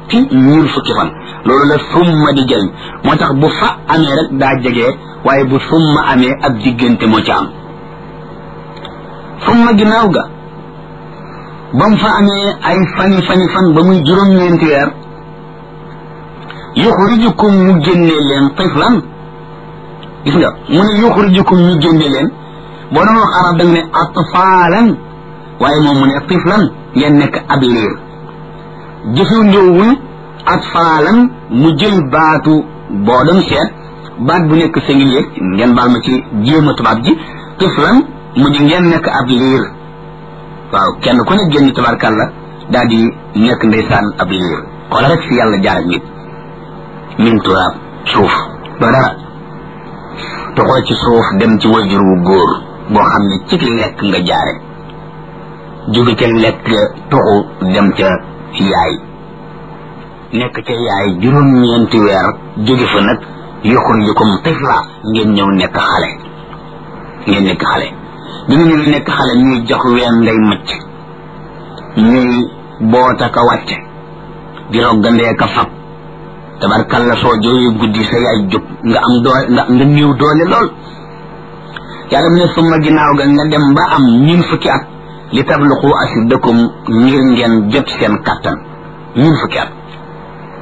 noppi ñun fukki fan loolu la summa di jël moo tax bu fa amee rek daa jege waaye bu summa amee ab diggante moo ci am summa ginnaaw ga ba mu fa amee ay fani fani fan ba muy juróom-ñeenti weer yuxrijukum mu génne leen tiflan gis nga mu ne yuxrijukum ñu génne leen boo doon wax arab da nga ne atfaalan waaye moom mu ne tiflan ngeen nekk ab liir jëfew ndéewul atfaalan mu jël baatu boo doon seet baat bu nekk singulier ngeen baal ma ci jéema tubaab ji tiflan mu di ngeen nekk ab liir waaw kenn ku ne génn tabarkàlla daal di nekk ndeysaan ab liir xoola rek fi yàlla jaar ak nit min turaab suuf doo dara toxoo ci suuf dem ci wajur wu góor boo xam ne ci lekk nga jaare jóge ca lekk toxu dem ca yaay nekk ca yaay juróom-ñeenti weer jóge fa nag yuxrijukum tifla ngeen ñëw nekk xale ngeen nekk xale bi nga ñëw nekk xale ñuy jox ween ngay macc ñuy boota ka wàcce di roggandee ka fab tabarkalla soo jooyu guddi sa yaay jóg nga am doole nga nga néew doole lool yàlla mu ne summa ginnaaw ga nga dem ba am ñun fukki at li tabluqu ashuddakum ngir ngeen jot seen kattan ñun fukki at